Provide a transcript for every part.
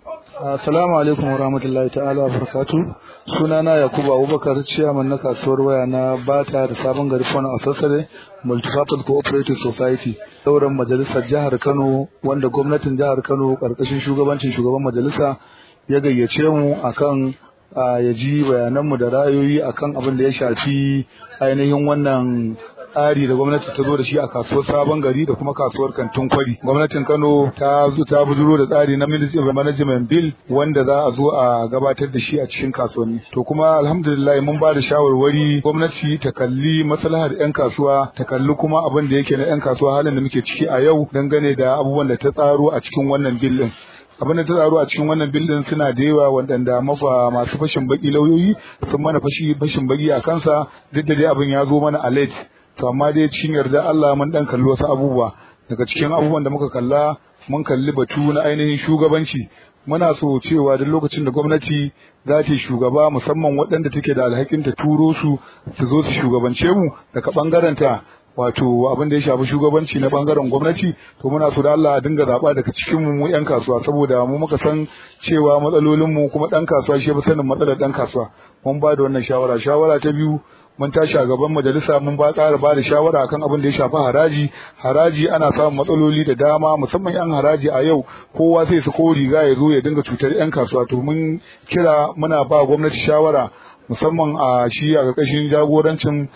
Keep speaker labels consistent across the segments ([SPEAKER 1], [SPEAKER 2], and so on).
[SPEAKER 1] Assalamu alaikum wa rahmatullahi ta'ala wa barakatu. Sunana Yakubu Abubakar ciyaman na kasuwar waya na Bata da Sabon Gari Fana a Sassare Multifatal Cooperative Society. Sauran majalisar jihar Kano wanda gwamnatin jihar Kano karkashin shugabancin shugaban majalisa ya gayyace mu akan ya ji bayananmu da ra'ayoyi akan abin da ya shafi ainihin wannan tsari da gwamnati ta zo da shi a kasuwar sabon gari da kuma kasuwar kantin kwari gwamnatin kano ta zo ta bujuro da tsari na ministry of management bill wanda za a zo a gabatar da shi a cikin kasuwanni to kuma alhamdulillah mun ba da shawarwari gwamnati ta kalli maslahar yan kasuwa ta kalli kuma abin da yake na yan kasuwa halin da muke ciki a yau dangane da abubuwan da ta tsaro a cikin wannan bill din abin da ta tsaro a cikin wannan bildin suna da yawa waɗanda mafa masu fashin baki lauyoyi sun mana fashi fashin baki a kansa duk da dai abin ya zo mana a late to amma dai cikin yarda Allah mun dan kalli wasu abubuwa daga cikin abubuwan da muka kalla mun kalli batu na ainihin shugabanci muna so cewa duk lokacin da gwamnati za ta shugaba musamman waɗanda take da alhakin ta turo su su zo su shugabance mu daga ɓangaren ta wato abin da ya shafi shugabanci na bangaren gwamnati to muna so da Allah a dinga zaba daga cikin mu mu yan kasuwa saboda mu muka san cewa matsalolin mu kuma dan kasuwa shi ya sanin matsalar dan kasuwa mun ba da wannan shawara shawara ta biyu mun tashi a gaban majalisa mun ba ƙara ba da shawara akan abin da ya shafi haraji haraji ana samun matsaloli da dama musamman yan haraji a yau kowa sai su ko riga ya zo ya dinga cutar yan kasuwa to mun kira muna ba gwamnati shawara musamman a shi a ƙarƙashin jagorancin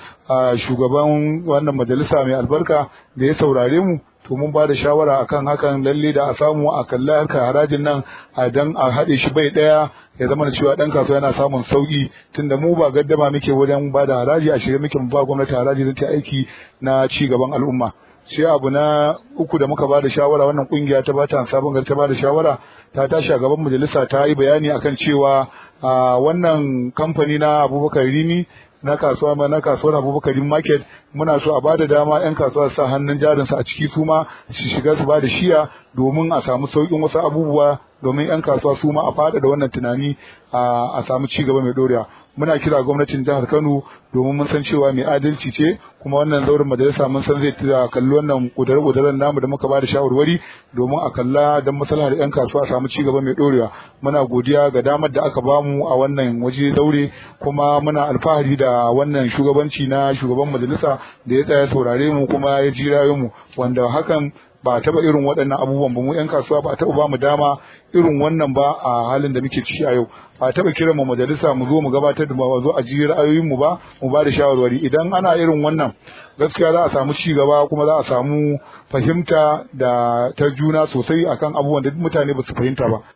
[SPEAKER 1] shugaban wannan majalisa mai albarka da ya saurare mu to mun ba da shawara akan hakan lalle da a samu a kalli harkar harajin nan a dan a haɗe shi bai ɗaya ya zama da cewa ɗan kasuwa yana samun sauƙi tunda mu ba gaddama muke wajen ba da haraji a shirye muke ba gwamnati haraji don ta aiki na ci gaban al'umma sai abu na uku da muka ba da shawara wannan kungiya ta bata sabon gari ta ba da shawara ta tashi a gaban majalisa ta yi bayani akan cewa wannan kamfani na abubakar rimi na kasuwa ma na kasuwar abubakar market muna so a bada dama yan kasuwa sa hannun jarinsu a ciki su ma su shiga su bada shiya domin a samu sauƙin wasu abubuwa domin yan kasuwa su ma a fada da wannan tunani a samu ci gaba mai dorewa muna kira gwamnatin jihar Kano domin mun san cewa mai adalci ce kuma wannan zaurin majalisa mun san zai kalli wannan kudare kudaren namu da muka bada shawarwari domin a kalla don maslahar yan kasuwa a samu ci gaba mai dorewa muna godiya ga damar da aka bamu a wannan waje daure kuma muna alfahari da wannan shugabanci na shugaban majalisa da ya tsaya saurare mu kuma ya ji mu wanda hakan ba a taba irin waɗannan abubuwan ba mu yan kasuwa ba a taba ba mu dama irin wannan ba a halin da muke ciki a yau ba a taba kiran mu majalisa mu zo mu gabatar da ba zo a ji ra'ayoyin mu ba mu ba da shawarwari idan ana irin wannan gaskiya za a samu ci gaba kuma za a samu fahimta da ta juna sosai akan abubuwan da mutane ba su fahimta ba